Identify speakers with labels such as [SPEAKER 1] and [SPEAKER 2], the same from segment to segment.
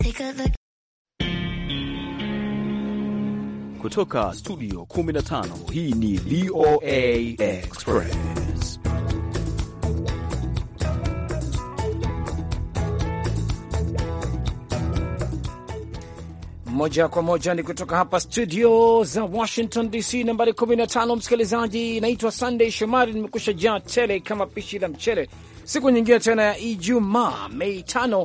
[SPEAKER 1] Kutoka studio 15 hii ni VOA Express.
[SPEAKER 2] Moja kwa moja ni kutoka hapa studio za Washington DC nambari 15. Msikilizaji, naitwa Sunday Shomari, nimekusha jaa tele kama pishi la mchele, siku nyingine tena ya Ijumaa Mei 5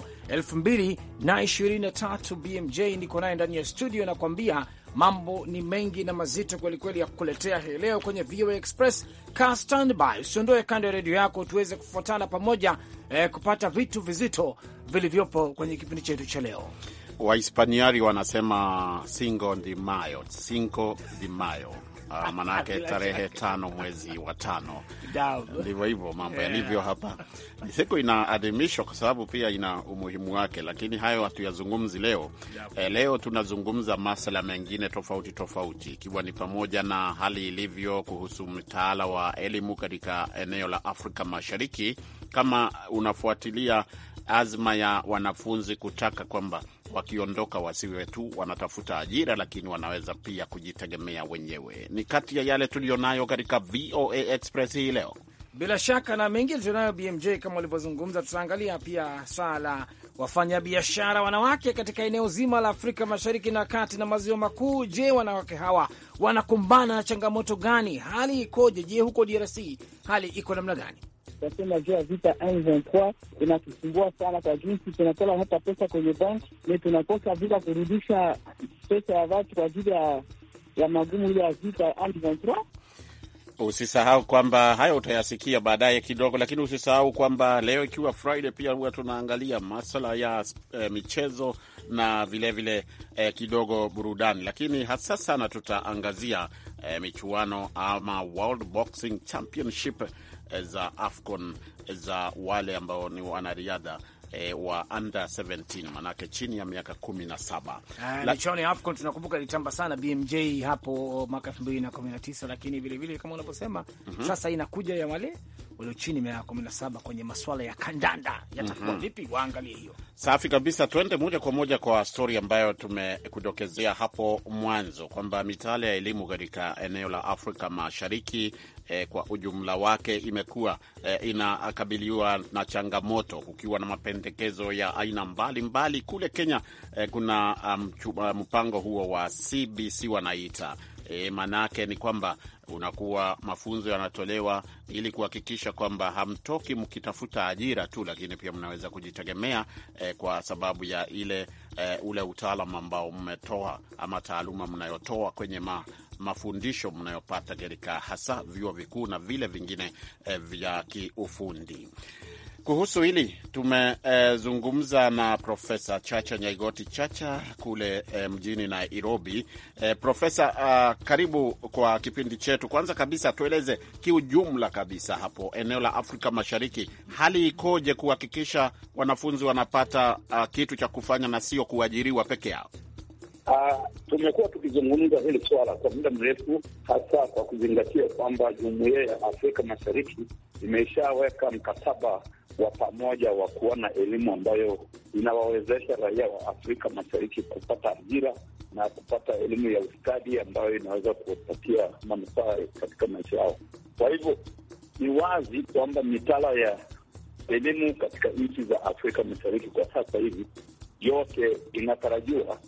[SPEAKER 2] 2023. BMJ niko naye ndani ya studio, nakwambia mambo ni mengi na mazito kwelikweli ya kukuletea hii leo kwenye VOA Express. Ka standby, usiondoe kando ya redio yako, tuweze kufuatana pamoja eh, kupata vitu vizito vilivyopo kwenye kipindi chetu cha leo.
[SPEAKER 3] Wahispaniari wanasema Cinco de Mayo, Cinco de Mayo. Uh, manake tarehe tano mwezi wa tano, ndivyo hivyo mambo yalivyo hapa. Ni siku inaadhimishwa kwa sababu pia ina umuhimu wake, lakini hayo hatuyazungumzi leo. Eh, leo tunazungumza masuala mengine tofauti tofauti, ikiwa ni pamoja na hali ilivyo kuhusu mtaala wa elimu katika eneo la Afrika Mashariki, kama unafuatilia azma ya wanafunzi kutaka kwamba wakiondoka wasiwe tu wanatafuta ajira, lakini wanaweza pia kujitegemea wenyewe. Ni kati ya yale tuliyonayo katika VOA Express hii leo.
[SPEAKER 2] Bila shaka na mengine tunayo BMJ kama ulivyozungumza. Tutaangalia pia saa la wafanyabiashara wanawake katika eneo zima la Afrika Mashariki na Kati na Maziwa Makuu. Je, wanawake hawa wanakumbana na changamoto gani? Hali ikoje? Je, huko DRC hali iko namna gani?
[SPEAKER 4] Tasema juu ya vita M23 inatusumbua sana, kwa jinsi tunatola hata pesa kwenye banki ni tunakosa vila kurudisha pesa ya watu kwa ajili ya, ya magumu ile ya vita M23.
[SPEAKER 3] Usisahau kwamba hayo utayasikia baadaye kidogo, lakini usisahau kwamba leo ikiwa Friday pia huwa tunaangalia maswala ya eh, michezo na vilevile vile, eh, kidogo burudani, lakini hasa sana tutaangazia eh, michuano ama World Boxing Championship eh, za AFCON za wale ambao ni wanariadha E, wa under 17 manake chini ya miaka kumi na saba.
[SPEAKER 2] Michuano ya AFCON tunakumbuka ilitamba sana BMJ hapo mwaka elfu mbili na kumi na tisa, lakini vilevile kama unavyosema mm -hmm. Sasa inakuja ya wale walio chini miaka kumi na saba kwenye maswala ya kandanda yatakuwa mm -hmm. Vipi? Waangalie hiyo.
[SPEAKER 3] Safi kabisa, tuende moja kwa moja kwa stori ambayo tumekudokezea hapo mwanzo kwamba mitaala ya elimu katika eneo la Afrika Mashariki eh, kwa ujumla wake imekuwa eh, inakabiliwa na changamoto, kukiwa na mapendekezo ya aina mbalimbali mbali. Kule Kenya eh, kuna um, mpango huo wa CBC wanaita E, maanake ni kwamba unakuwa mafunzo yanatolewa ili kuhakikisha kwamba hamtoki mkitafuta ajira tu, lakini pia mnaweza kujitegemea e, kwa sababu ya ile e, ule utaalam ambao mmetoa ama taaluma mnayotoa kwenye ma, mafundisho mnayopata katika hasa vyuo vikuu na vile vingine e, vya kiufundi. Kuhusu hili tumezungumza e, na Profesa Chacha Nyaigoti Chacha kule e, mjini Nairobi. E, Profesa, uh, karibu kwa kipindi chetu. Kwanza kabisa tueleze kiujumla kabisa hapo eneo la Afrika Mashariki, hali ikoje kuhakikisha wanafunzi wanapata uh, kitu cha kufanya na sio kuajiriwa peke yao?
[SPEAKER 5] Uh, tumekuwa tukizungumza hili swala kwa muda mrefu, hasa kwa kuzingatia kwamba jumuiya ya Afrika Mashariki imeshaweka mkataba wa pamoja wa kuona elimu ambayo inawawezesha raia wa Afrika Mashariki kupata ajira na kupata elimu ya ustadi ambayo inaweza kuwapatia manufaa katika maisha yao. Kwa hivyo ni wazi kwamba mitaala ya elimu katika nchi za Afrika Mashariki kwa sasa hivi yote inatarajiwa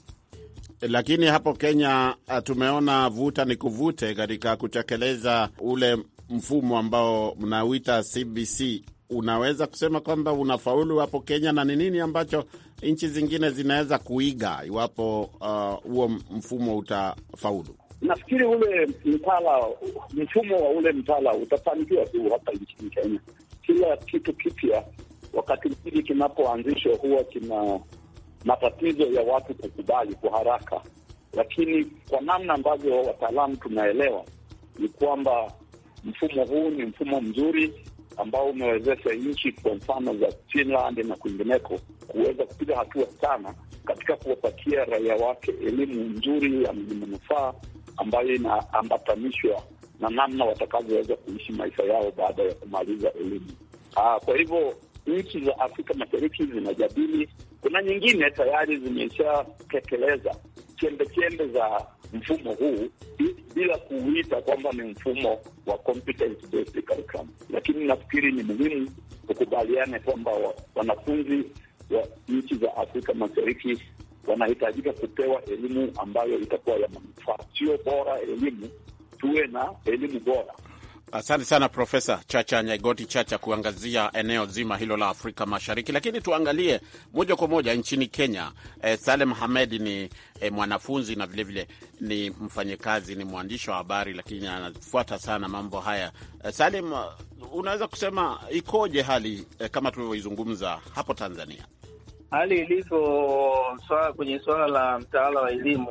[SPEAKER 3] lakini hapo Kenya tumeona vuta ni kuvute katika kutekeleza ule mfumo ambao mnauita CBC. Unaweza kusema kwamba unafaulu hapo Kenya, na ni nini ambacho nchi zingine zinaweza kuiga iwapo huo uh, mfumo utafaulu?
[SPEAKER 5] Nafikiri ule mtaala, mfumo wa ule mtaala utafanikiwa tu hapa nchini Kenya. Kila kitu kipya wakati mwingi kinapoanzishwa huwa kina matatizo ya watu kukubali kwa haraka, lakini kwa namna ambavyo wataalamu tunaelewa ni kwamba mfumo huu ni mfumo mzuri ambao umewezesha nchi kwa mfano za Finland na kwingineko kuweza kupiga hatua sana katika kuwapatia raia wake elimu nzuri ya manufaa ambayo inaambatanishwa na namna watakavyoweza kuishi maisha yao baada ya kumaliza elimu. Aa, kwa hivyo nchi za Afrika Mashariki zinajadili Kuna nyingine tayari zimeshatekeleza chembe chembe za mfumo huu bila kuuita kwamba ni mfumo wa competence based curriculum, lakini nafikiri ni muhimu kukubaliana kwamba wanafunzi wa nchi za Afrika Mashariki wanahitajika kupewa elimu ambayo itakuwa ya manufaa, sio bora elimu, tuwe na elimu bora.
[SPEAKER 3] Asante sana Profesa Chacha Nyaigoti Chacha kuangazia eneo zima hilo la Afrika Mashariki, lakini tuangalie moja kwa moja nchini Kenya. Eh, Salem Hamed ni eh, mwanafunzi na vilevile vile ni mfanyakazi, ni mwandishi wa habari, lakini anafuata sana mambo haya. Eh, Salem, unaweza kusema ikoje hali eh, kama tulivyoizungumza hapo Tanzania?
[SPEAKER 6] Hali ilivyo swala kwenye suala la mtaala wa elimu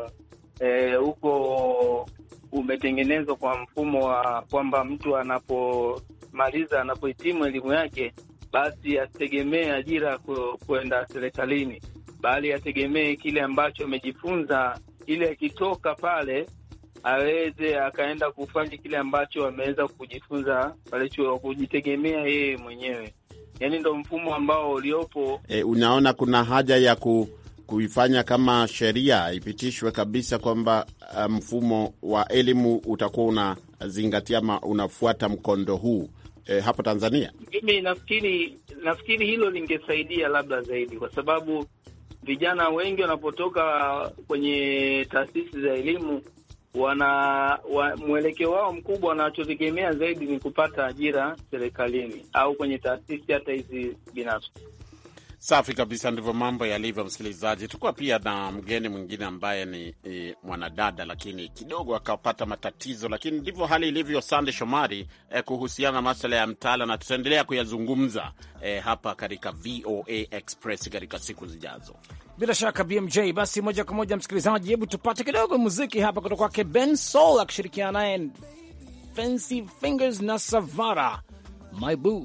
[SPEAKER 6] huko e, umetengenezwa kwa mfumo wa kwamba mtu anapomaliza anapohitimu elimu yake, basi asitegemee ajira kwenda serikalini, bali ategemee kile ambacho amejifunza, ili akitoka pale aweze akaenda kufanya kile ambacho ameweza kujifunza pale chuo, kujitegemea yeye mwenyewe. Yani ndo mfumo ambao uliopo.
[SPEAKER 3] E, unaona kuna haja ya ku, kuifanya kama sheria ipitishwe kabisa kwamba mfumo wa elimu utakuwa unazingatia ama unafuata mkondo huu e, hapo Tanzania.
[SPEAKER 6] Mimi nafikiri nafikiri hilo lingesaidia labda zaidi, kwa sababu vijana wengi wanapotoka kwenye taasisi za elimu wana wa, mwelekeo wao mkubwa wanachotegemea zaidi ni kupata ajira serikalini au kwenye taasisi hata hizi binafsi.
[SPEAKER 3] Safi kabisa, ndivyo mambo yalivyo. Msikilizaji, tukuwa pia na mgeni mwingine ambaye ni, ni mwanadada lakini kidogo akapata matatizo, lakini ndivyo hali ilivyo. Sande Shomari eh, kuhusiana na maswala ya mtaala, na tutaendelea kuyazungumza eh, hapa katika VOA Express katika siku zijazo.
[SPEAKER 2] Bila shaka BMJ. Basi moja kwa moja, msikilizaji, hebu tupate kidogo muziki hapa kutoka kwake Ben Soul akishirikiana naye Fancy Fingers na Savara My Boo.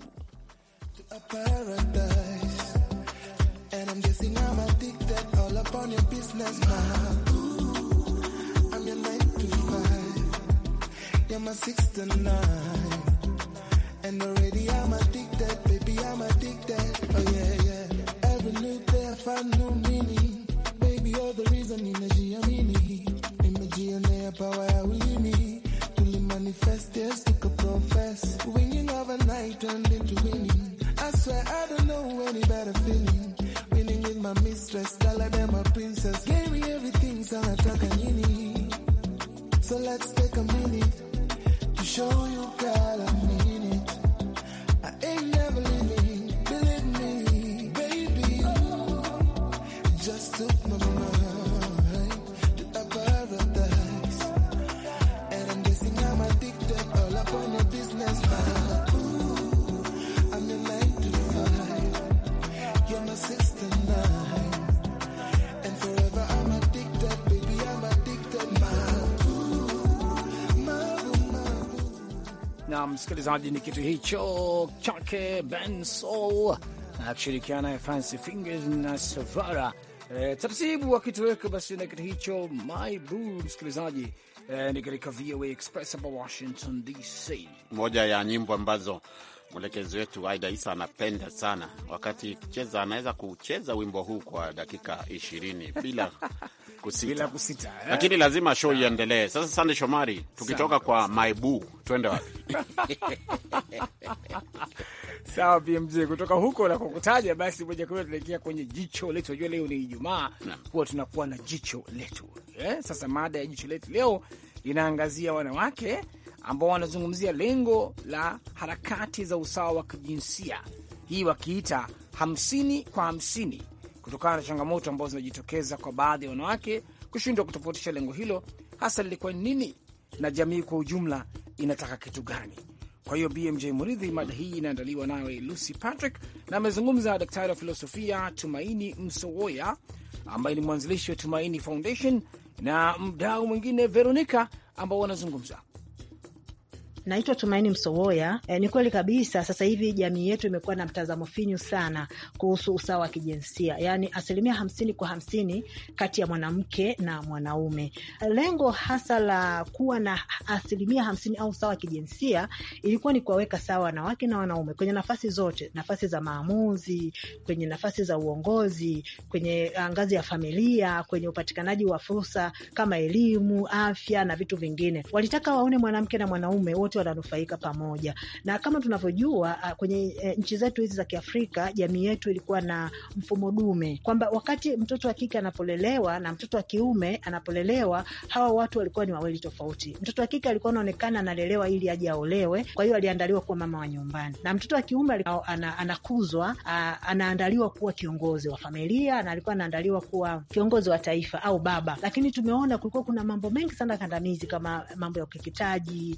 [SPEAKER 7] You're the reason nimejiamini, nimejionea power ya ulimi, tulimanifest yes tukaprofess, winning overnight turned into winning. I swear I don't know any better feeling, winning with my mistress, tell her them a princess, gave me everything, so nataka nini? So let's take a minute to show you girl I mean it. I ain't never leaving, believe me, baby. You just took my
[SPEAKER 2] na msikilizaji, ni kitu hicho chake Ben Soul akishirikiana na Fancy Fingers na Savara e, taratibu wakitoweka basi na kitu hicho My Boo. Msikilizaji e, ni katika VOA Express hapa Washington DC,
[SPEAKER 3] moja ya nyimbo ambazo mwelekezi wetu Aida Isa anapenda sana. Wakati cheza anaweza kucheza wimbo huu kwa dakika ishirini bila kusita,
[SPEAKER 2] bila kusita eh?
[SPEAKER 3] Lakini lazima show iendelee. Sasa Sande Shomari, tukitoka kwa Maibu twende wapi?
[SPEAKER 2] Sawa BMJ, kutoka huko na kukutaja basi, moja kwa moja tunaelekea kwenye jicho letu. Unajua leo ni Ijumaa, huwa tunakuwa na jicho letu eh? Sasa mada ya jicho letu leo inaangazia wanawake ambao wanazungumzia lengo la harakati za usawa wa kijinsia, hii wakiita hamsini kwa hamsini, kutokana na changamoto ambazo zimejitokeza kwa baadhi ya wanawake kushindwa kutofautisha lengo hilo hasa lilikuwa nini na jamii kwa ujumla inataka kitu gani. Kwa hiyo BMJ Muridhi, mada hii inaandaliwa nawe Lucy Patrick, na amezungumza daktari wa filosofia Tumaini Msowoya ambaye ni mwanzilishi wa Tumaini Foundation na mdau mwingine Veronica ambao wanazungumza
[SPEAKER 8] Naitwa Tumaini Msowoya. E, ni kweli kabisa, sasa hivi jamii yetu imekuwa na mtazamo finyu sana kuhusu usawa wa kijinsia, yaani asilimia hamsini kwa hamsini kati ya mwanamke na mwanaume. Lengo hasa la kuwa na asilimia hamsini au usawa wa kijinsia ilikuwa ni kuwaweka sawa wanawake na wanaume kwenye nafasi zote, nafasi za maamuzi, kwenye nafasi za uongozi, kwenye ngazi ya familia, kwenye upatikanaji wa fursa kama elimu, afya na vitu vingine. Walitaka waone mwanamke na mwanaume wote wananufaika pamoja, na kama tunavyojua kwenye e, nchi zetu hizi za Kiafrika, jamii yetu ilikuwa na mfumo dume kwamba wakati mtoto wa kike anapolelewa na mtoto wa kiume anapolelewa, hawa watu walikuwa ni wawili tofauti. Mtoto wa kike alikuwa anaonekana analelewa ili aje aolewe, kwa hiyo aliandaliwa kuwa mama wa nyumbani, na mtoto wa kiume ana, anakuzwa anaandaliwa kuwa kiongozi wa familia na alikuwa anaandaliwa kuwa kiongozi wa taifa au baba. Lakini tumeona kulikuwa kuna mambo mengi sana kandamizi kama mambo ya ukeketaji,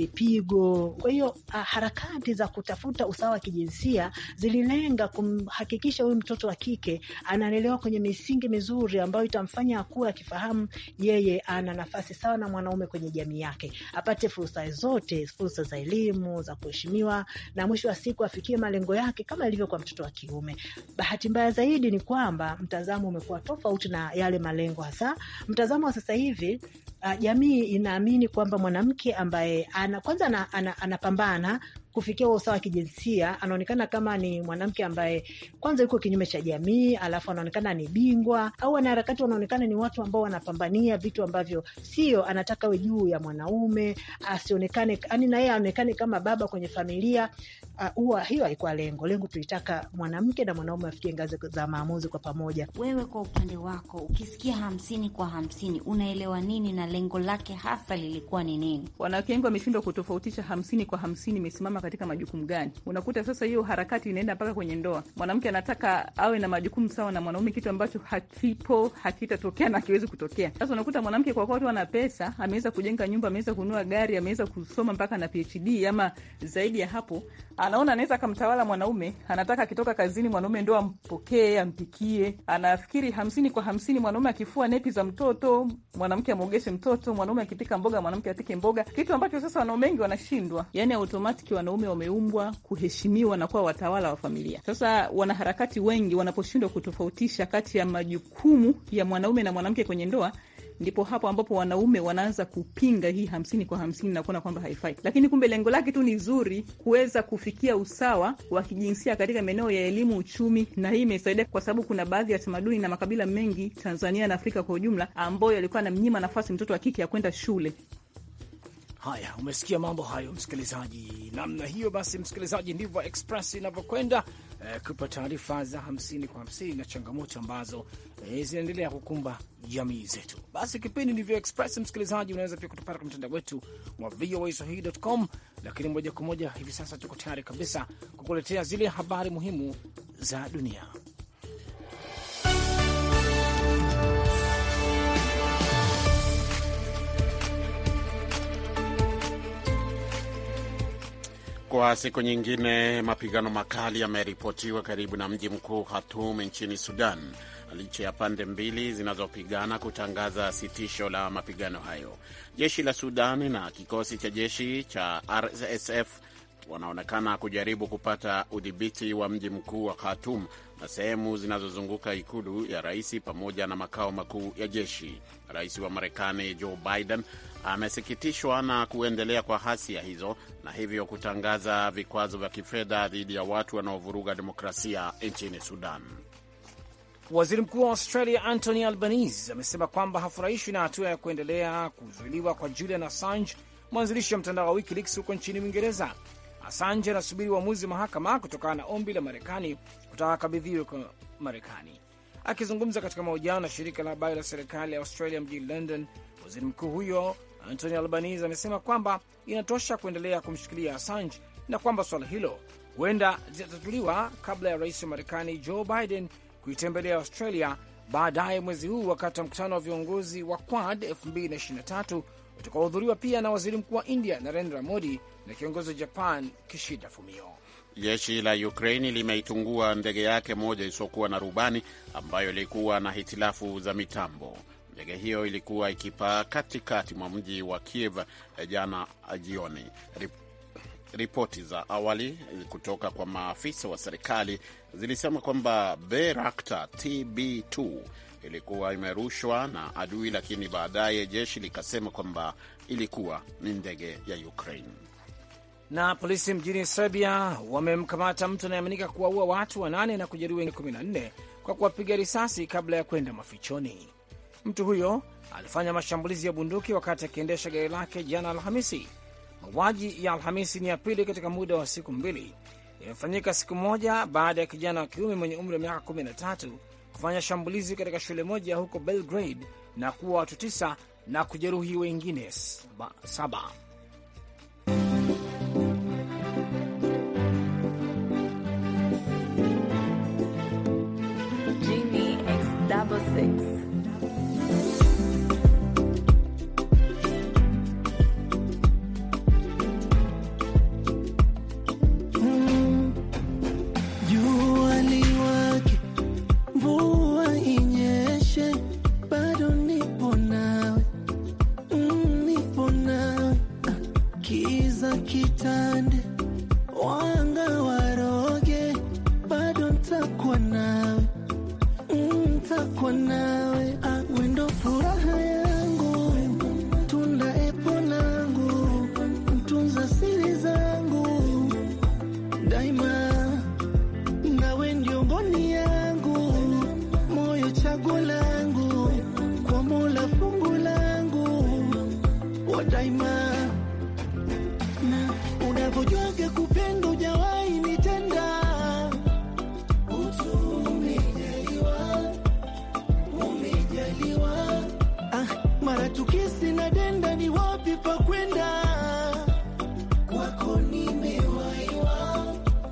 [SPEAKER 8] vipigo. Kwa hiyo harakati za kutafuta usawa wa kijinsia zililenga kumhakikisha huyu mtoto wa kike analelewa kwenye misingi mizuri ambayo itamfanya akuwe akifahamu yeye ana nafasi sawa na mwanaume kwenye jamii yake, apate fursa zote, fursa za elimu, za kuheshimiwa, na mwisho wa siku afikie malengo yake kama ilivyo kwa mtoto wa kiume. Bahati mbaya zaidi ni kwamba mtazamo umekuwa tofauti na yale malengo. Hasa mtazamo wa sasa hivi, uh, jamii inaamini kwamba mwanamke ambaye ana kwanza anapambana ana, ana kufikia usawa wa kijinsia anaonekana kama ni mwanamke ambaye kwanza yuko kinyume cha jamii, alafu anaonekana ni bingwa, au wanaharakati wanaonekana ni watu ambao wanapambania vitu ambavyo sio. Anataka we juu ya mwanaume, asionekane yani, na yeye aonekane kama baba kwenye familia. Huwa uh, hiyo haikuwa lengo. Lengo tulitaka mwanamke na mwanaume afikie ngazi za maamuzi kwa pamoja.
[SPEAKER 9] Wewe kwa upande wako, ukisikia hamsini kwa hamsini unaelewa nini na lengo lake hasa lilikuwa ni nini?
[SPEAKER 10] Wanawake wengi wameshindwa kutofautisha hamsini kwa hamsini imesimama katika majukumu gani? Unakuta sasa hiyo harakati inaenda mpaka kwenye ndoa. Mwanamke anataka awe na majukumu sawa na mwanaume, kitu ambacho hakipo, hakitatokea na hakiwezi kutokea. Sasa unakuta mwanamke kwa kuwa tu ana pesa, ameweza kujenga nyumba, ameweza kununua gari, ameweza kusoma mpaka na PhD ama zaidi ya hapo, anaona anaweza akamtawala mwanaume. Anataka akitoka kazini mwanaume ndo ampokee, ampikie. Anafikiri hamsini kwa hamsini, mwanaume akifua nepi za mtoto, mwanamke amwogeshe mtoto, mwanaume akipika mboga, mwanamke apike mboga, kitu ambacho sasa wanaume wengi wanashindwa. Yani automatic wanaume wameumbwa kuheshimiwa na kuwa watawala wa familia. Sasa wanaharakati wengi wanaposhindwa kutofautisha kati ya majukumu ya mwanaume na mwanamke kwenye ndoa ndipo hapo ambapo wanaume wanaanza kupinga hii hamsini kwa hamsini na kuona kwamba haifai, lakini kumbe lengo lake tu ni zuri, kuweza kufikia usawa wa kijinsia katika maeneo ya elimu, uchumi, na hii imesaidia kwa sababu kuna baadhi ya tamaduni na makabila mengi Tanzania na Afrika kwa ujumla ambayo yalikuwa anamnyima nafasi mtoto wa kike ya kwenda shule.
[SPEAKER 2] Haya, umesikia mambo hayo msikilizaji, namna hiyo. Basi msikilizaji, ndivyo Express inavyokwenda eh, kupa taarifa za hamsini kwa hamsini na changamoto ambazo eh, zinaendelea kukumba jamii zetu. Basi kipindi ndivyo Express msikilizaji, unaweza pia kutupata kwa mtandao wetu wa voaswahili.com, lakini moja kwa moja hivi sasa tuko tayari kabisa kukuletea zile habari muhimu za dunia.
[SPEAKER 3] Kwa siku nyingine, mapigano makali yameripotiwa karibu na mji mkuu Khartoum nchini Sudan, licha ya pande mbili zinazopigana kutangaza sitisho la mapigano hayo. Jeshi la Sudan na kikosi cha jeshi cha RSF wanaonekana kujaribu kupata udhibiti wa mji mkuu wa Khartoum na sehemu zinazozunguka ikulu ya rais pamoja na makao makuu ya jeshi. Rais wa Marekani Joe Biden amesikitishwa na kuendelea kwa hasia hizo na hivyo kutangaza vikwazo vya kifedha dhidi ya watu wanaovuruga demokrasia nchini Sudan.
[SPEAKER 2] Waziri mkuu wa Australia Anthony Albanese amesema kwamba hafurahishwi na hatua ya kuendelea kuzuiliwa kwa Julian Assange, mwanzilishi wa mtandao wa WikiLeaks huko nchini Uingereza. Assange anasubiri uamuzi wa mahakama kutokana na ombi la Marekani kutaka akabidhiwe kwa Marekani. Akizungumza katika mahojiano na shirika la habari la serikali ya Australia mjini London, waziri mkuu huyo Anthony Albanese amesema kwamba inatosha kuendelea kumshikilia Assange na kwamba suala hilo huenda litatatuliwa kabla ya rais wa Marekani Joe Biden kuitembelea Australia baadaye mwezi huu wakati wa mkutano wa viongozi wa Quad 2023 utakaohudhuriwa pia na waziri mkuu wa India Narendra Modi na kiongozi wa Japan Kishida Fumio.
[SPEAKER 3] Jeshi la Ukraini limeitungua ndege yake moja isiyokuwa na rubani ambayo ilikuwa na hitilafu za mitambo. Ndege hiyo ilikuwa ikipaa katikati mwa mji wa Kiev jana jioni. Ripoti za awali kutoka kwa maafisa wa serikali zilisema kwamba Bayraktar TB2 ilikuwa imerushwa na adui, lakini baadaye jeshi likasema kwamba ilikuwa ni ndege ya Ukraine.
[SPEAKER 2] Na polisi mjini Serbia wamemkamata mtu anayeaminika kuwaua watu wanane na kujeruhi wengine 14 kwa kuwapiga risasi kabla ya kwenda mafichoni. Mtu huyo alifanya mashambulizi ya bunduki wakati akiendesha gari lake jana Alhamisi. Mauaji ya Alhamisi ni ya pili katika muda wa siku mbili. Imefanyika siku moja baada ya kijana wa kiume mwenye umri wa miaka 13 kufanya shambulizi katika shule moja huko Belgrade na kuwa watu tisa na kujeruhi wengine saba.
[SPEAKER 11] Genie X double six.
[SPEAKER 7] Jua liwake, mvua inyeshe, bado nipo nawe, Mm, nipo nawe. Ah, Kiza kitande, wanga waroge, bado ntakuwa nawe, Mm, ntakuwa nawe. Ah, wendo furaha yangu, tunda epo langu, mtunza siri zangu daima nawe ndio ngoni yangu, moyo chaguo langu, kwa Mola fungu langu wa daima, na unavyojwaga kupenda ujawahi nitenda utu umejaliwa, umejaliwa ah, mara tukisi na denda, ni wapi pa kwenda kwako nimewaiwa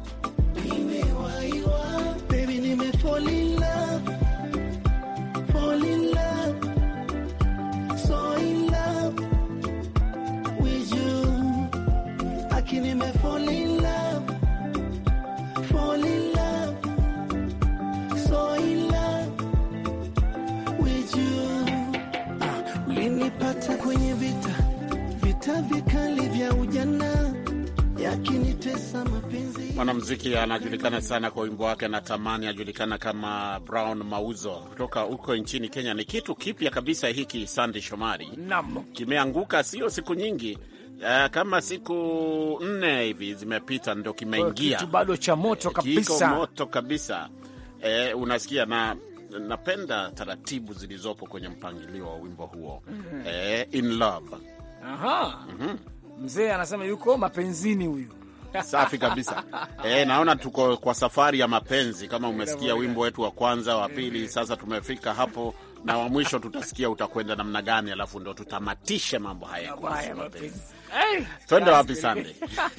[SPEAKER 7] nimewaiwa baby nime fall in love fall in love so in love with you aki nime fall in love fall in love so in love with you ah, ulinipata kwenye vita vita vikali vya ujana yakinitesa mapenzi
[SPEAKER 3] Mwanamuziki anajulikana sana kwa wimbo wake na tamani, ajulikana kama Brown Mauzo kutoka huko nchini Kenya. Ni kitu kipya kabisa hiki, Sandi Shomari.
[SPEAKER 2] Naam.
[SPEAKER 3] Kimeanguka sio siku nyingi, uh, kama siku nne hivi zimepita, ndo kimeingia.
[SPEAKER 2] Kitu bado cha moto
[SPEAKER 3] Kiko
[SPEAKER 2] kabisa.
[SPEAKER 3] moto kabisa. Eh, unasikia na napenda taratibu zilizopo kwenye mpangilio wa wimbo huo. Eh, in love.
[SPEAKER 2] Aha. Mzee anasema yuko mapenzini huyu.
[SPEAKER 3] Safi kabisa. E, naona tuko kwa safari ya mapenzi. Kama umesikia wimbo wetu wa kwanza, wa pili, sasa tumefika hapo na wa mwisho tutasikia utakwenda namna gani, alafu ndo tutamatishe mambo haya kwa
[SPEAKER 2] Haya,
[SPEAKER 3] mapenzi.
[SPEAKER 2] mapenzi. Hey,
[SPEAKER 3] Twende
[SPEAKER 2] kazi
[SPEAKER 3] wapi
[SPEAKER 2] kweli.
[SPEAKER 3] Sande?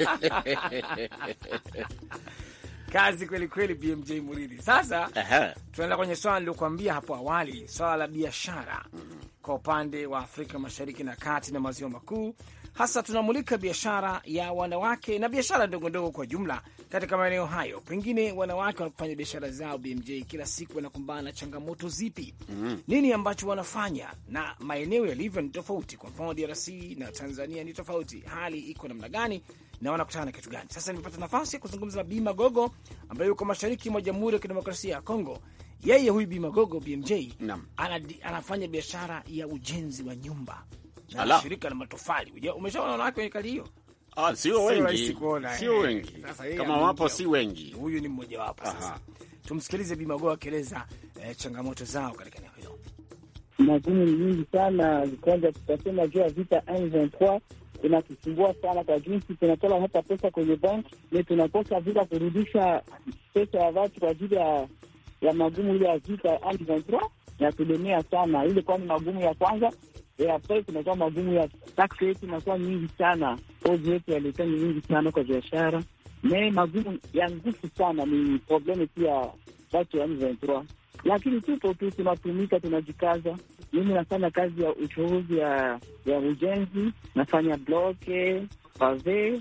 [SPEAKER 2] Kazi kweli kweli, BMJ Muridi. Sasa
[SPEAKER 3] Ehe.
[SPEAKER 2] tunaenda kwenye swala niliokuambia hapo awali, swala la biashara kwa upande wa Afrika Mashariki na Kati na Maziwa Makuu. Hasa tunamulika biashara ya wanawake na biashara ndogo ndogo kwa jumla katika maeneo hayo. Pengine wanawake wanapofanya biashara zao, BMJ, kila siku wanakumbana na changamoto zipi? Nini ambacho wanafanya, na maeneo yalivyo ni tofauti. Kwa mfano DRC na Tanzania ni tofauti, hali iko namna gani na wanakutana na kitu gani? Sasa nimepata nafasi ya kuzungumza na Bima Gogo ambaye yuko mashariki mwa Jamhuri ya Kidemokrasia ya Kongo. Yeye huyu Bima Gogo BMJ
[SPEAKER 3] Naam.
[SPEAKER 2] anadi, anafanya biashara ya ujenzi wa nyumba na
[SPEAKER 3] Ala.
[SPEAKER 2] shirika la matofali. Uja- Umeshaona wanawake kwenye kali hiyo?
[SPEAKER 3] Ah, sio
[SPEAKER 2] Sio
[SPEAKER 3] wengi,
[SPEAKER 2] rahisi kuona,
[SPEAKER 3] sio
[SPEAKER 2] eh.
[SPEAKER 3] wengi.
[SPEAKER 2] Sasa yeye
[SPEAKER 3] Kama
[SPEAKER 2] ameingia
[SPEAKER 3] wapo si wengi.
[SPEAKER 2] Huyu ni mmojawapo. Sasa
[SPEAKER 3] Aha.
[SPEAKER 2] tumsikilize Bima Gogo akieleza eh, changamoto zao katika eneo hilo.
[SPEAKER 4] magumu ni nyingi sana. Kwanza tutasema juu ya vita M23 inatusumbua sana kwa jinsi tunatola hata pesa kwenye banki ni tunakosa vile kurudisha pesa ya watu kwa ajili ya ya magumu ile ya vita M23 yatulemea sana ile, kwani magumu ya kwanza ya pesa tunakuwa magumu ya taksi yetu inakuwa nyingi sana, ozi yetu yalikuwa ni nyingi sana kwa biashara me magumu ya nguvu sana, ni problemu pia watu ya M23 lakini tupo tu tunatumika, tunajikaza. Mimi nafanya kazi ya uchuuzi ya ya ujenzi, nafanya bloke pave.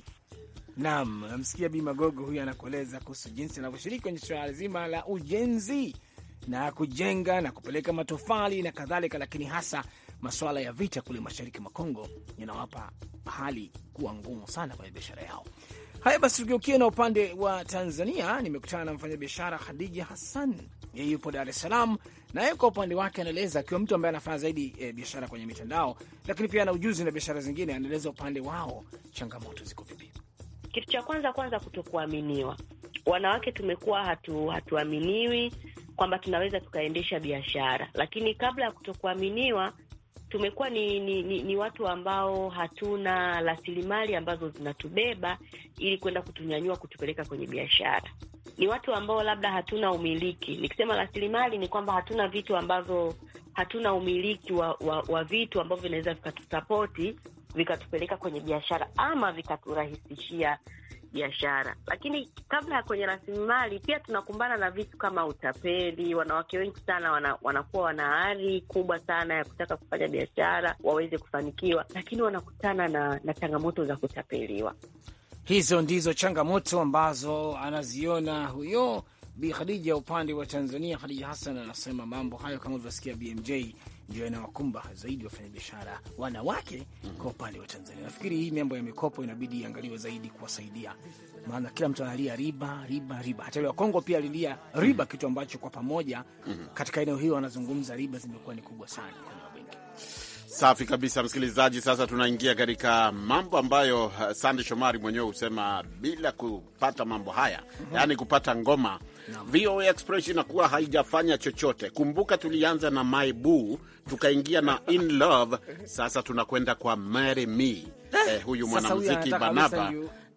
[SPEAKER 2] Naam, namsikia Bima Gogo huyu anakueleza kuhusu jinsi anavyoshiriki kwenye suala zima la ujenzi na kujenga na kupeleka matofali na kadhalika, lakini hasa masuala ya vita kule mashariki mwa Kongo yanawapa hali kuwa ngumu sana kwenye biashara yao. Haya basi, tugeukie na upande wa Tanzania. Nimekutana na mfanyabiashara Khadija Hassan, yeye yupo Dar es Salaam, na yeye kwa upande wake anaeleza, akiwa mtu ambaye anafanya zaidi e, biashara kwenye mitandao, lakini pia ana ujuzi na biashara zingine. Anaeleza upande wao changamoto ziko vipi.
[SPEAKER 12] Kitu cha kwanza kwanza, kutokuaminiwa. Wanawake tumekuwa hatu hatuaminiwi kwamba tunaweza tukaendesha biashara, lakini kabla ya kutokuaminiwa tumekuwa ni, ni, ni, ni watu ambao hatuna rasilimali ambazo zinatubeba ili kwenda kutunyanyua kutupeleka kwenye biashara. Ni watu ambao labda hatuna umiliki. Nikisema rasilimali ni kwamba hatuna vitu ambavyo, hatuna umiliki wa, wa, wa vitu ambavyo vinaweza vikatusapoti vikatupeleka kwenye biashara ama vikaturahisishia biashara. Lakini kabla ya kwenye rasilimali, pia tunakumbana na vitu kama utapeli. Wanawake wengi sana wana, wanakuwa wana ari kubwa sana ya kutaka kufanya biashara waweze kufanikiwa, lakini wanakutana na, na changamoto za kutapeliwa.
[SPEAKER 2] Hizo ndizo changamoto ambazo anaziona huyo Bi Khadija upande wa Tanzania. Khadija Hassan anasema mambo hayo kama ulivyosikia BMJ ndio yanawakumba zaidi wafanyabiashara wanawake kwa upande wa Tanzania. Nafikiri hii mambo ya mikopo inabidi iangaliwe zaidi kuwasaidia, maana kila mtu analia riba riba riba. Hata wa Kongo pia alilia riba, kitu ambacho kwa pamoja katika eneo hilo wanazungumza riba zimekuwa ni kubwa sana kwenye mabenki.
[SPEAKER 3] Safi kabisa, msikilizaji. Sasa tunaingia katika mambo ambayo uh, Sande Shomari mwenyewe husema bila kupata mambo haya yaani kupata ngoma VOA Express inakuwa haijafanya chochote. Kumbuka tulianza na My Boo, tukaingia na In Love, sasa tunakwenda kwa Marry Me. Eh, huyu mwanamuziki Banaba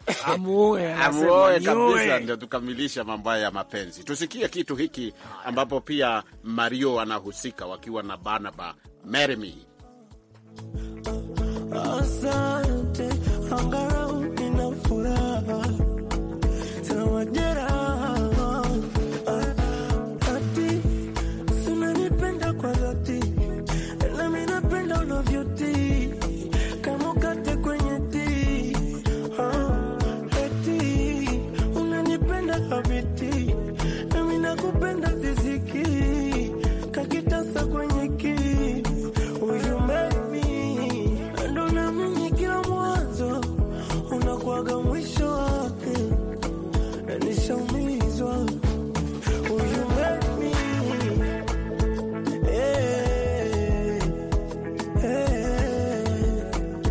[SPEAKER 2] Amuoe,
[SPEAKER 3] amuoe
[SPEAKER 2] anasema,
[SPEAKER 3] kabisa,
[SPEAKER 2] nioe.
[SPEAKER 3] ndio tukamilisha mambo haya ya mapenzi. Tusikie kitu hiki ambapo pia Mario anahusika wakiwa na Banaba, Marry Me.
[SPEAKER 13] Asante, angalau nina furaha tena majeraha. Ati si unanipenda kwa dhati, nami napenda unavyotii kama ukate kwenye tii. Ah, eti unanipenda habiti, nami nakupenda ziziki kakitasa kwenye kii Huyu make me, ndo naamini kila mwanzo unakuwaga mwisho wake, na nishaumizwa. Huyu make me, eh, eh,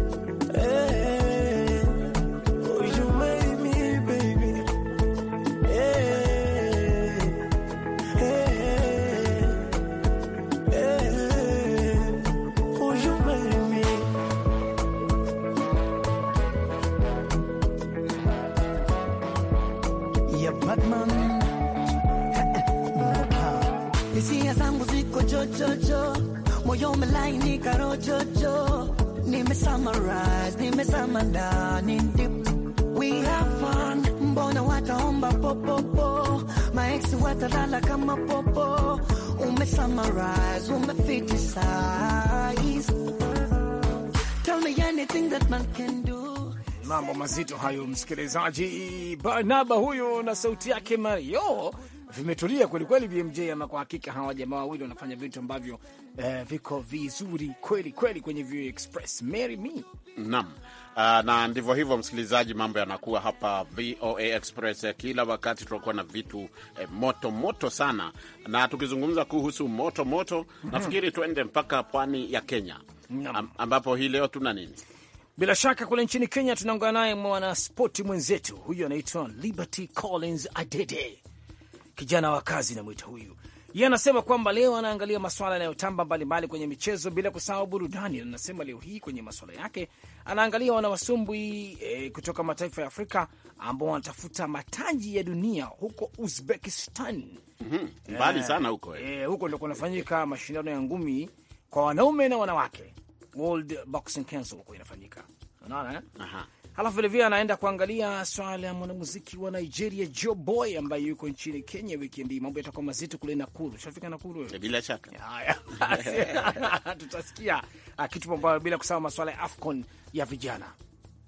[SPEAKER 13] eh. Huyu make me, baby, eh, eh, eh. Will you marry me?
[SPEAKER 14] ya Batman hisia zangu ziko jojojo, moyo umelainika rojojo, nime summarize, nimezama ndani deep. We have fun, mbona wataomba popopo, maeksi watalala kama popo, ume summarize, ume fitisize. Tell me anything that man can do.
[SPEAKER 2] Mambo mazito hayo, msikilizaji. Barnaba huyo na sauti yake Mario vimetulia kwelikweli, BMJ. Ama kwa hakika hawa jamaa wawili wanafanya vitu ambavyo eh, viko vizuri kweli kweli kwenye VOA Express. Marry me
[SPEAKER 3] Naam. Uh, na ndivyo hivyo msikilizaji, mambo yanakuwa hapa VOA Express eh, kila wakati tunakuwa na vitu eh, moto moto sana, na tukizungumza kuhusu moto moto nafikiri tuende mpaka pwani ya Kenya Am, ambapo hii leo tuna nini?
[SPEAKER 2] Bila shaka kule nchini Kenya tunaungana naye mwanaspoti mwenzetu huyu anaitwa Liberty Collins Adede, kijana wa kazi namwita huyu. Yeye anasema kwamba leo anaangalia maswala yanayotamba mbalimbali kwenye michezo bila kusahau burudani. Na anasema leo hii kwenye maswala yake anaangalia wanawasumbwi e, kutoka mataifa ya Afrika ambao wanatafuta mataji ya dunia huko Uzbekistan.
[SPEAKER 3] Mhm, mbali
[SPEAKER 2] Eh,
[SPEAKER 3] sana huko eh.
[SPEAKER 2] eh, huko ndo kunafanyika mashindano ya ngumi kwa wanaume na wanawake, World Boxing Council huko inafanyika, unaona eh?
[SPEAKER 3] Aha.
[SPEAKER 2] Halafu vilevile anaenda kuangalia swala ya mwanamuziki wa Nigeria Joe Boy ambaye yuko nchini Kenya wikendi. Mambo yatakuwa mazito kule Nakuru. Shafika Nakuru wewe?
[SPEAKER 3] Bila shaka
[SPEAKER 2] Haya, basi, tutasikia ah, kitu ambayo bila kusahau maswala ya AFCON ya vijana.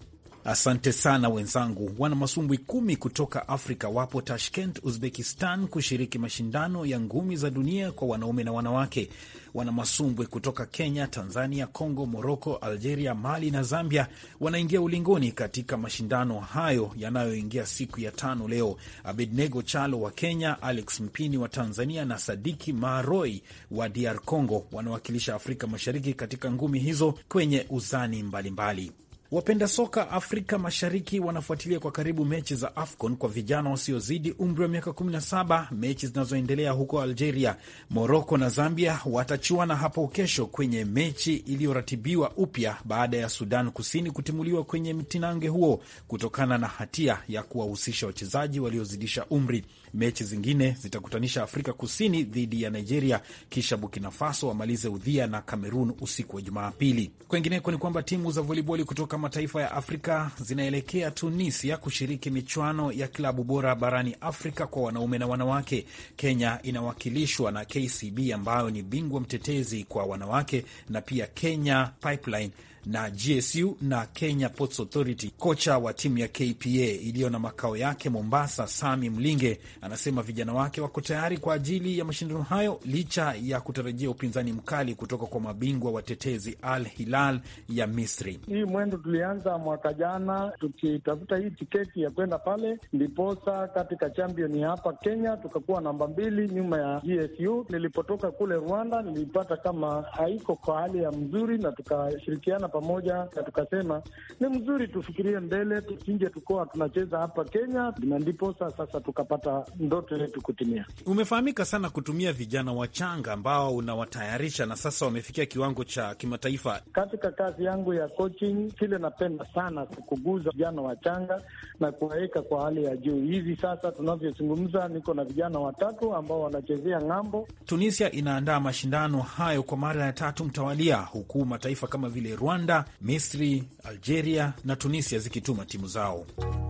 [SPEAKER 15] Asante sana wenzangu. Wana masumbwi kumi kutoka Afrika wapo Tashkent, Uzbekistan, kushiriki mashindano ya ngumi za dunia kwa wanaume na wanawake. Wana masumbwi kutoka Kenya, Tanzania, Congo, Moroko, Algeria, Mali na Zambia wanaingia ulingoni katika mashindano hayo yanayoingia siku ya tano leo. Abednego Chalo wa Kenya, Alex Mpini wa Tanzania na Sadiki Maroi wa DR Congo wanawakilisha Afrika Mashariki katika ngumi hizo kwenye uzani mbalimbali mbali. Wapenda soka Afrika Mashariki wanafuatilia kwa karibu mechi za AFCON kwa vijana wasiozidi umri wa miaka 17, mechi zinazoendelea huko Algeria. Moroko na Zambia watachuana hapo kesho kwenye mechi iliyoratibiwa upya baada ya Sudan Kusini kutimuliwa kwenye mtinange huo kutokana na hatia ya kuwahusisha wachezaji waliozidisha umri. Mechi zingine zitakutanisha Afrika Kusini dhidi ya Nigeria, kisha Burkina Faso wamalize udhia na Cameroon usiku wa Jumapili. Kwengineko ni kwamba timu za voliboli kutoka mataifa ya Afrika zinaelekea Tunisia kushiriki michuano ya klabu bora barani Afrika kwa wanaume na wanawake. Kenya inawakilishwa na KCB ambayo ni bingwa mtetezi kwa wanawake na pia Kenya Pipeline na GSU na Kenya Ports Authority. Kocha wa timu ya KPA iliyo na makao yake Mombasa, Sami Mlinge, anasema vijana wake wako tayari kwa ajili ya mashindano hayo licha ya kutarajia upinzani mkali kutoka kwa mabingwa watetezi Al Hilal ya Misri.
[SPEAKER 16] Hii mwendo tulianza mwaka jana tukitafuta hii tiketi ya kwenda pale, ndiposa katika champion hapa Kenya tukakuwa namba mbili nyuma ya GSU. Nilipotoka kule Rwanda nilipata kama haiko kwa hali ya mzuri, na tukashirikiana pamoja na tukasema ni mzuri tufikirie mbele, tusinje tukoa tunacheza hapa Kenya, na ndiposa sasa tukapata ndoto yetu kutimia.
[SPEAKER 15] Umefahamika sana kutumia vijana wachanga ambao unawatayarisha na sasa wamefikia kiwango cha kimataifa.
[SPEAKER 16] Katika kazi yangu ya coaching, kile napenda sana kukuguza vijana wachanga na kuwaweka kwa hali ya juu. Hivi sasa tunavyozungumza, niko na vijana watatu ambao wanachezea ng'ambo.
[SPEAKER 15] Tunisia inaandaa mashindano hayo kwa mara ya tatu mtawalia, huku mataifa kama vile Rwanda, Misri, Algeria na Tunisia zikituma timu zao.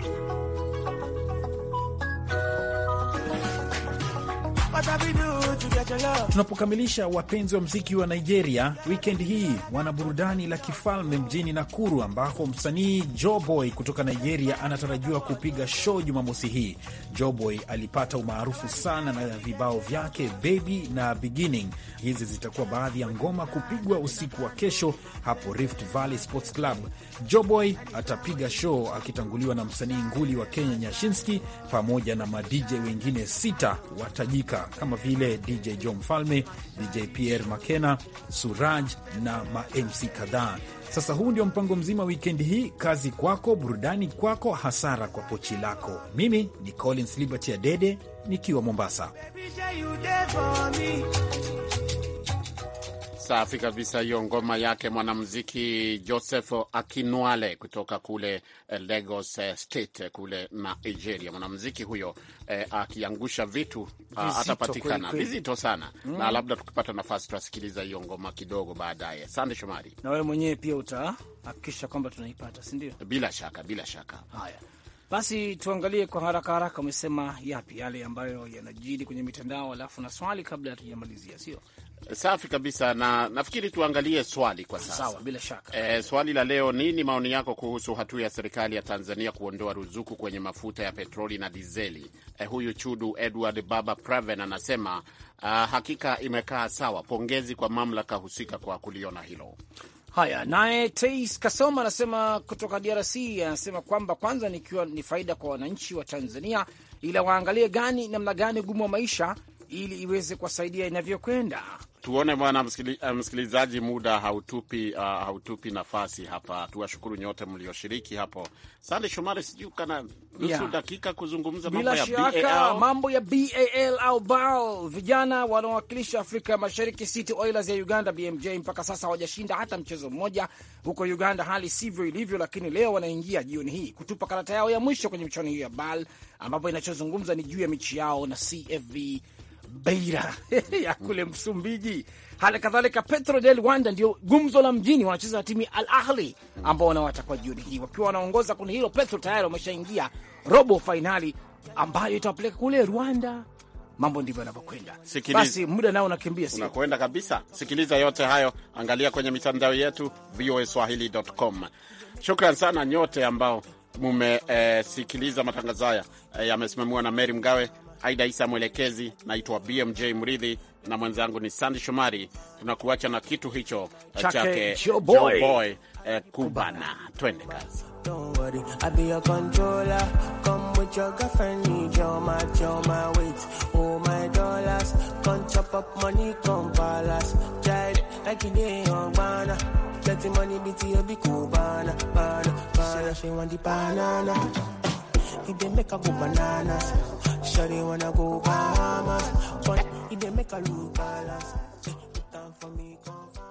[SPEAKER 15] Tunapokamilisha wapenzi wa mziki wa Nigeria, wikendi hii wana burudani la kifalme mjini Nakuru, ambako msanii Joboy kutoka Nigeria anatarajiwa kupiga show Jumamosi hii. Joboy alipata umaarufu sana na vibao vyake Baby na Beginning. Hizi zitakuwa baadhi ya ngoma kupigwa usiku wa kesho hapo Rift Valley Sports Club. Joboy atapiga show akitanguliwa na msanii nguli wa Kenya Nyashinski pamoja na madj wengine sita watajika kama vile DJ Jo Mfalme, DJ Pierre Makena, Suraj na mamc kadhaa. Sasa huu ndio mpango mzima wikendi hii. Kazi kwako, burudani kwako, hasara kwa pochi lako. Mimi ni Collins Liberty Adede nikiwa Mombasa.
[SPEAKER 3] Safi kabisa, hiyo ngoma yake mwanamuziki Joseph Akinwale kutoka kule Lagos State kule Nigeria. Mwanamuziki huyo eh, akiangusha vitu atapatikana vizito sana mm. Na labda tukipata nafasi tutasikiliza hiyo ngoma kidogo baadaye. Sande Shomari,
[SPEAKER 2] na wewe mwenyewe pia utahakikisha kwamba tunaipata, si ndio?
[SPEAKER 3] Bila shaka, bila shaka.
[SPEAKER 2] Haya basi, tuangalie kwa haraka haraka, umesema yapi yale ambayo yanajiri kwenye mitandao, alafu na swali kabla hatujamalizia, sio?
[SPEAKER 3] Safi kabisa, na nafikiri tuangalie swali kwa sasa.
[SPEAKER 2] Sawa, bila shaka.
[SPEAKER 3] E, swali la leo, nini maoni yako kuhusu hatua ya serikali ya Tanzania kuondoa ruzuku kwenye mafuta ya petroli na dizeli? E, huyu Chudu Edward Baba Praven anasema uh, hakika imekaa sawa. Pongezi kwa mamlaka husika kwa kuliona hilo.
[SPEAKER 2] Haya, naye Tais Kasoma anasema kutoka DRC, anasema kwamba kwanza nikiwa ni faida kwa wananchi wa Tanzania, ila waangalie gani namna gani ugumu wa maisha ili iweze kuwasaidia inavyokwenda.
[SPEAKER 3] Tuone bwana msikilizaji, muda hautupi, uh, hautupi nafasi hapa. Tuwashukuru nyote mlioshiriki hapo. Sande Shomari, sijui kana nusu yeah, dakika kuzungumza mambo ya BAL,
[SPEAKER 2] mambo ya BAL au BAL, vijana wanaowakilisha Afrika ya Mashariki, City Oilers ya Uganda BMJ, mpaka sasa hawajashinda hata mchezo mmoja huko Uganda, hali sivyo ilivyo, lakini leo wanaingia jioni hii kutupa karata yao ya mwisho kwenye michuano hiyo ya BAL, ambapo inachozungumza ni juu ya michi yao na CFV Beira ya kule Msumbiji. Hali kadhalika Petro del Wanda ndio gumzo la mjini, wanacheza na timu ya Al Ahli ambao wanawatakwa jioni hii wakiwa wanaongoza kundi hilo. Petro tayari wameshaingia robo fainali ambayo itawapeleka kule Rwanda mambo ndivyo yanavyokwenda.
[SPEAKER 3] Sikiliza.
[SPEAKER 2] Basi muda nao unakimbia, sio?
[SPEAKER 3] unakwenda kabisa. Sikiliza yote hayo, angalia kwenye mitandao yetu voaswahili.com. Shukran sana nyote ambao mumesikiliza eh, matangazo haya eh, yamesimamiwa na Mary Mgawe, Aida Isa mwelekezi. Naitwa BMJ Mridhi na mwenzangu ni Sandi Shomari. Tunakuacha na kitu hicho eh,
[SPEAKER 2] Chake
[SPEAKER 3] chake
[SPEAKER 2] Joe Boy.
[SPEAKER 3] Joe Boy, eh, Kubana. Twende kazi.
[SPEAKER 13] Don't worry, I be your controller. Come with your girlfriend, need your match, your my weight, oh my dollars. Come chop up money, come palace. Child, like you day on banana. Let the money be to you, be cool, banana, banana, banana. She want the banana. If they make her go bananas, sure they wanna go Bahamas. But if they make her look balance.